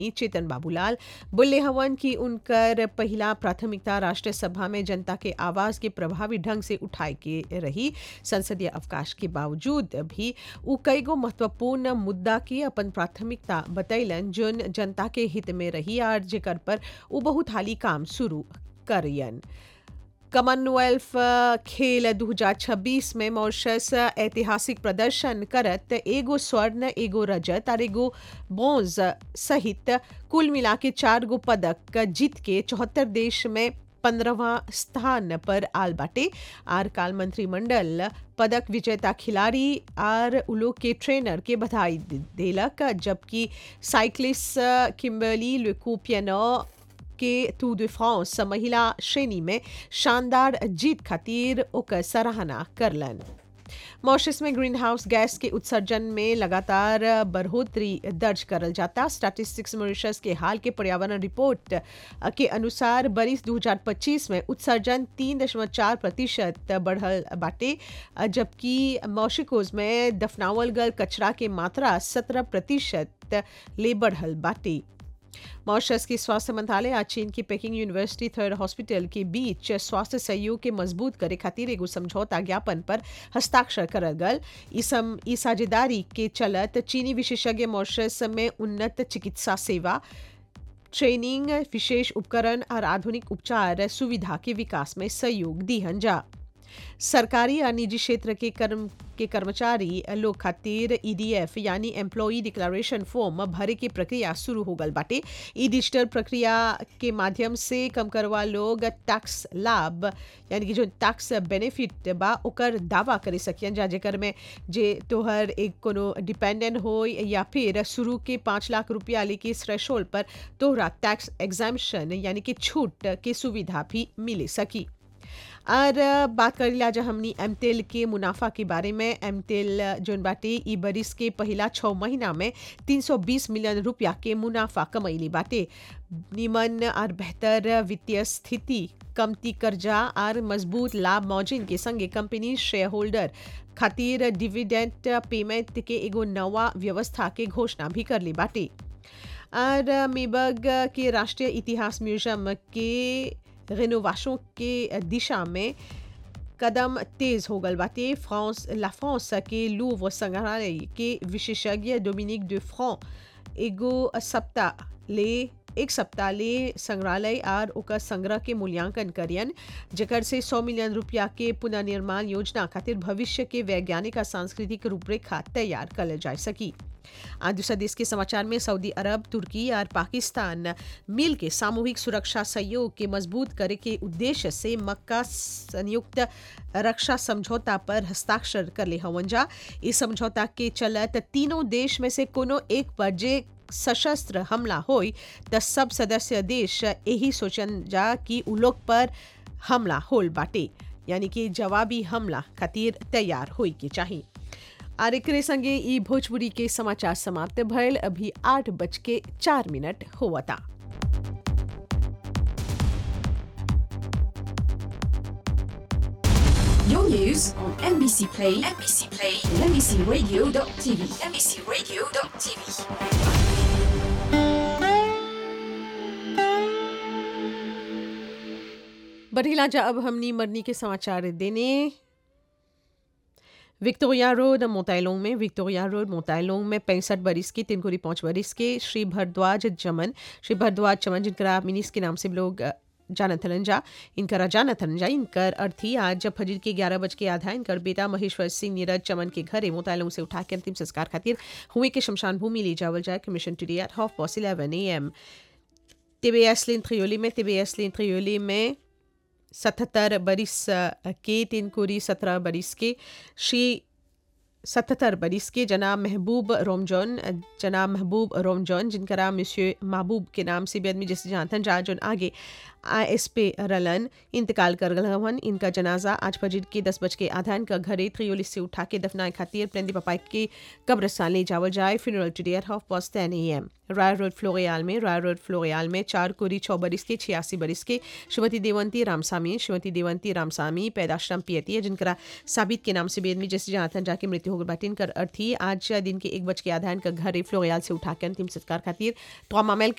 ई चेतन बाबूलाल बोले हवन कि उनकर पहला प्राथमिकता राष्ट्रीय सभा में जनता के आवाज के प्रभावी ढंग से उठाए के रही संसदीय अवकाश के बावजूद भी उ कईगो महत्वपूर्ण मुद्दा के अपन प्राथमिकता बतैलन जोन जनता के हित में रही और जेकर पर उ बहुत हाली काम शुरू करियन कॉमनवेल्थ खेल 2026 में मॉरिशस ऐतिहासिक प्रदर्शन करत एगो स्वर्ण एगो रजत और एगो ब्रोंज सहित कुल मिला के चार गो पदक जीत के चौहत्तर देश में पंद्रहवा स्थान पर आल बाटे आर काल मंत्रिमंडल पदक विजेता खिलाड़ी आर उलोग के ट्रेनर के बधाई देलक जबकि साइक्लिस्ट किम्बर्ली लुकोपियनो के टू de फ्रांस महिला श्रेणी में शानदार जीत खातिर ओकर सराहना करलन मॉरिशस में ग्रीन हाउस गैस के उत्सर्जन में लगातार बढ़ोतरी दर्ज करल जाता स्टैटिस्टिक्स मॉरिशस के हाल के पर्यावरण रिपोर्ट के अनुसार बरिस 2025 में उत्सर्जन तीन दशमलव चार प्रतिशत बढ़ल बाटे जबकि मॉशिकोज में दफनावल गल कचरा के मात्रा सत्रह प्रतिशत ले बढ़ल बाटे मॉरिशस के स्वास्थ्य मंत्रालय आज चीन की पेकिंग यूनिवर्सिटी थर्ड हॉस्पिटल के बीच स्वास्थ्य सहयोग के मजबूत करे खातिर एगो समझौता ज्ञापन पर हस्ताक्षर करल गल ई साझेदारी के चलत चीनी विशेषज्ञ मॉरिशस में उन्नत चिकित्सा सेवा ट्रेनिंग विशेष उपकरण और आधुनिक उपचार सुविधा के विकास में सहयोग दीहन जा सरकारी और निजी क्षेत्र के कर्म के कर्मचारी लोग खातिर ईडीएफ यानी एम्प्लॉई डिक्लेरेशन फॉर्म भरे की प्रक्रिया शुरू हो गल बाटे ई डिजिटल प्रक्रिया के माध्यम से कम करवा लोग टैक्स लाभ यानी कि जो टैक्स बेनिफिट बा ओकर दावा करे सकियन जा जेकर में जे तोहर एक कोनो डिपेंडेंट हो या फिर शुरू के पाँच लाख रुपया लेके थ्रेशोल्ड पर तोहरा टैक्स एग्जाम्शन यानी कि छूट के सुविधा भी मिले सकी और बात कर लिया जा हमनी एम तेल के मुनाफा के बारे में एम तेल जोन बाटे ई बरिस के पहला छः महीना में 320 मिलियन रुपया के मुनाफा कमैली बाटे निमन और बेहतर वित्तीय स्थिति कमती कर्जा और मजबूत लाभ मौजिन के संगे कंपनी शेयर होल्डर खातिर डिविडेंट पेमेंट के एगो नवा व्यवस्था के घोषणा भी कर ली बाटे और मेबग के राष्ट्रीय इतिहास म्यूजियम के रेनोवेशन के दिशा में कदम तेज हो गल बाटे फ्रांस ला फ्रांस के लूव संग्रहालय के विशेषज्ञ डोमिनिक डे फ्रां एगो सप्ताह ले एक सप्ताह ले संग्रहालय और ओकर संग्रह के मूल्यांकन करियन जेकर से 100 मिलियन रुपया के पुनर्निर्माण योजना खातिर भविष्य के वैज्ञानिक और सांस्कृतिक रूपरेखा तैयार कर जा सकी आज दूसरा देश के समाचार में सऊदी अरब तुर्की और पाकिस्तान मिल के सामूहिक सुरक्षा सहयोग के मजबूत करे के उद्देश्य से मक्का संयुक्त रक्षा समझौता पर हस्ताक्षर कर ले हवन जा इस समझौता के चलत तीनों देश में से कोनो एक पर जे सशस्त्र हमला होई त सब सदस्य देश यही सोचन जा कि उ लोग पर हमला होल बाटे यानी कि जवाबी हमला खातिर तैयार होई के चाहिए और एक संगे ई भोजपुरी के समाचार समाप्त भयल अभी आठ बज के चार मिनट होवता Your news on NBC Play, NBC Play, and NBCRadio.tv, NBCRadio.tv. बढ़िला जा अब हमनी मरनी के समाचार देने विक्टोरिया रोड मोताइलोंग में विक्टोरिया रोड मोताइलोंग में पैंसठ बरिस के तिनकुरी पाँच बरिस के श्री भरद्वाज चमन श्री भरद्वाज चमन जिनका मिनिस के नाम से लोग जानत हलन जा इनकर जानत हलन जा इनकर अर्थी आज जब फजर के ग्यारह बज के आधा इनकर बेटा महेश्वर सिंह नीरज चमन के घरे मोताइलोंग से उठा के अंतिम संस्कार खातिर हुए के शमशान भूमि ले जावल जाए cremation today at half past eleven A M टिबेएस लिन त्रियोली में टिबेएस लिन त्रियोली में सतहत्तर बरिस के तिनकुरी सत्रह बरिस के श्री सतहत्तर बरिस के जनाब महबूब रोमजॉन जनाब महबूब रोमजॉन जिनका नाम मिस्यो महबूब के नाम से भी आदमी जैसे जानते हैं जहाँ आगे आई एस पे रलन इंतकाल कर गल हवन इनका जनाजा आज फजर के दस बज के आधा इनका घरे त्रियोली से उठा के दफनाए खातिर प्रेंदी पपाई के कब्रस्तान ले जावल जाए funeral today at half past ten A M Rai road फ्लोरियाल में राय रोड फ्लोरियाल में चार कोरी छः बरिस के छियासी बरिस के श्रीमती देवंती रामसामी श्रीमती देवंती रामसामी पैदाश्रम पियती है जिनका साबित के नाम से बेदमी जैसे जहाँ जाके मृत्यु होकर बाटी इनकर अर्थी आज दिन के एक बज के आधा इनका घरे फ्लोरियाल से उठा के अंतिम संस्कार खातिर तो